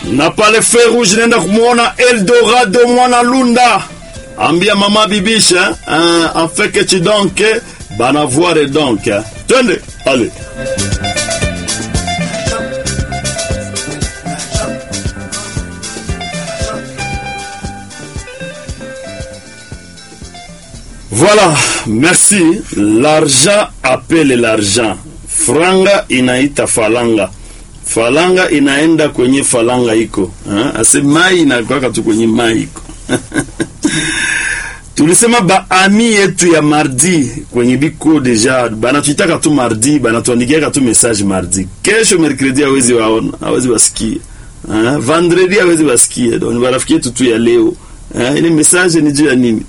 na pale feu rouge naenda kumwona Eldorado mwana Lunda, ambia mama bibisha hein, afeke chidonke bana voire donc hein. Twende allez Voilà, merci. L'argent appelle l'argent. Franga inaita falanga. Falanga inaenda kwenye falanga iko. Ha? Ase mai inakwaka tu kwenye mai iko. Tulisema ba ami yetu ya mardi kwenye biko deja banatuitaka tu mardi, banatuandikiaka tu message mardi. Kesho mercredi hawezi waona, hawezi wasikia. Ha? Vendredi hawezi wasikia. Donc barafiki yetu tu ya leo. Ha? Ile message ni juu ya nini?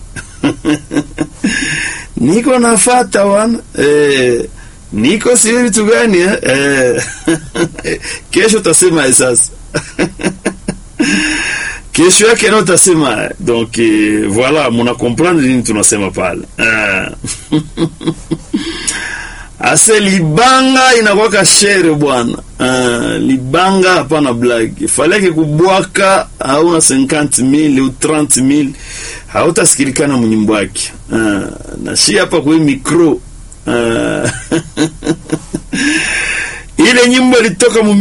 niko nafata wana eh, niko sio vitu gani eh? Eh, kesho tasema sasa kesho yake nao tasema donc eh, voilà muna comprendre nini tunasema pale ah. ase libanga inakwaka shere bwana ah, libanga hapana blague faleke kubwaka hauna 50000 au 30000 hautasikilikana mnyimbo wake ah, na shi hapa kwa micro ah. ile nyimbo ilitoka mu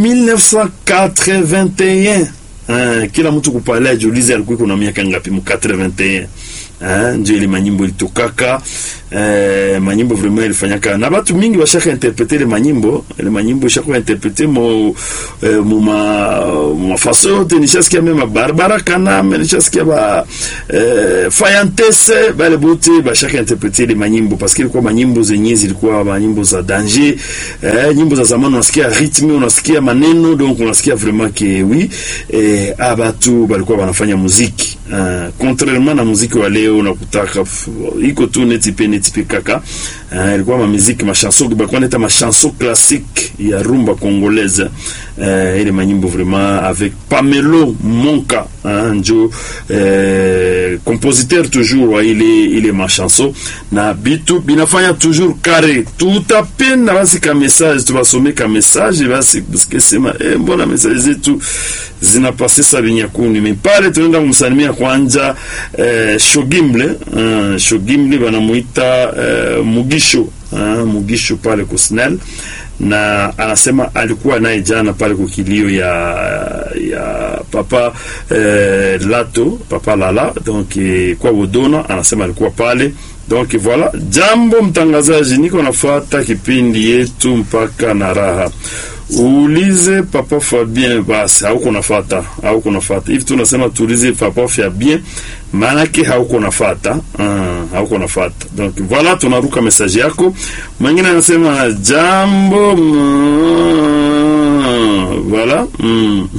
1981 ah, kila mtu kupale ajiulize alikuwa kuna miaka ngapi mu 81 Ah, ndio ile manyimbo ilitokaka eh, manyimbo vraiment ilifanyaka na batu mingi bashaka interprete ile manyimbo ile manyimbo shaka interprete mo eh, mu ma ma façon yote nishasikia mema Barbara Kanam nishasikia ba eh, Fayantese bale bote bashaka interprete ile manyimbo parce que ilikuwa manyimbo zenye zilikuwa manyimbo za danger eh, nyimbo za zamani unasikia rythme unasikia maneno donc unasikia vraiment que oui eh, abatu balikuwa wanafanya muziki uh, contrairement na muziki wa leo unakutaka iko tu neti pe neti pe kaka uh, ilikuwa ma muziki ma chanson balikuwa neta ma chanson classique ya rumba congolaise uh, ile manyimbo vraiment avec Pamelo Monka uh, njo uh, compositeur toujours wa ile ile ma chanson na bitu binafanya toujours carré tutapenda basi ka message tubasome ka message basi parce sema eh, mbona message zetu zinapase sa binyakuni me pale tunaenda kumsalimia kwanja eh, Shogimble uh, Shogimble banamuita eh, Mugisho uh, Mugisho pale kusnel na anasema alikuwa naye jana pale kukilio ya ya papa eh, Lato papa Lala donc eh, kwa Wodona anasema alikuwa pale donc voilà, jambo mtangazaji, niko nafuata kipindi yetu mpaka na raha uulize papa Fabien basi, hauko nafata, hauko nafata hivi. Tunasema tuulize papa Fabien, maanake hauko nafata, uh, hauko nafata. Donc voilà, tunaruka message yako. Mwingine anasema jambo mm, voilà mm.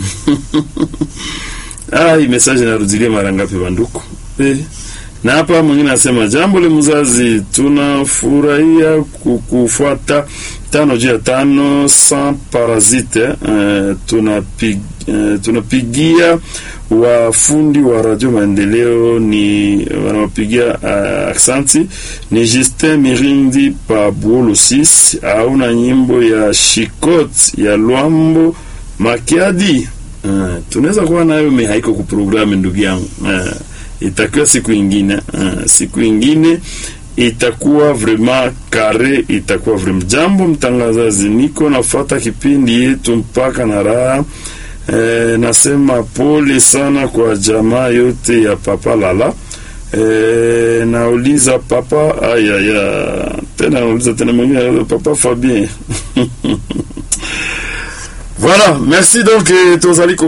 ah, hii message inarudilia mara ngapi banduku eh? na hapa mwingine anasema jambo le mzazi, tunafurahia kukufuata tano juu ya tano sans parasite. Uh, tunapig, uh, tunapigia wafundi wa Radio Maendeleo ni wanawapigia uh, aksanti ni Justin Mirindi pa Buolo 6 auna nyimbo ya Shikot ya Lwambo Makiadi. Uh, tunaweza kuwa nayo me haiko ku programu ndugu yangu uh, itakuwa siku ingine uh, siku ingine itakuwa vraiment kare, itakuwa vraiment jambo. Mtangazaji, niko nafuata kipindi yetu mpaka na raha e, nasema pole sana kwa jamaa yote ya papa Lala. E, nauliza papa aya ya tena nauliza tena mwingine papa Fabien voilà merci donc tozali